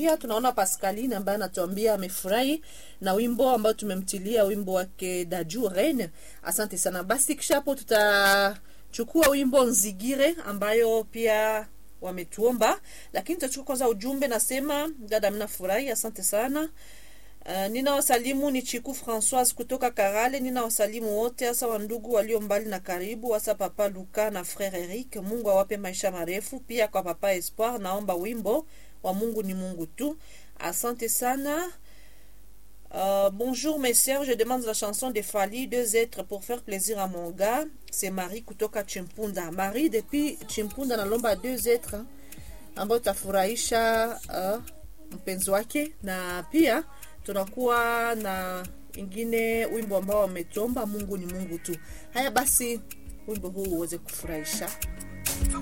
pia tunaona Pascaline ambaye anatuambia amefurahi na wimbo ambao tumemtilia wimbo wake Daju Reine. Asante sana. Basi kisha hapo tutachukua wimbo Nzigire ambayo pia wametuomba, lakini tutachukua kwanza ujumbe. Nasema dada, mnafurahi, asante sana. Uh, nina wasalimu ni Chiku Francoise kutoka Karale. Nina wasalimu wote hasa wandugu walio mbali na karibu, hasa papa Luka na frere Eric. Mungu awape maisha marefu. Pia kwa papa Espoir naomba wimbo wa Mungu ni Mungu tu. Asante sana. Euh, bonjour mes sœurs, je demande la chanson de Fali, deux êtres pour faire plaisir à mon gars. C'est Marie kutoka Chimpunda. Marie depuis Chimpunda nalomba deux êtres ambao tafurahisha uh, mpenzi wake na pia tunakuwa na ingine wimbo ambao wametomba Mungu ni Mungu tu. Haya basi, wimbo huu uweze kufurahisha.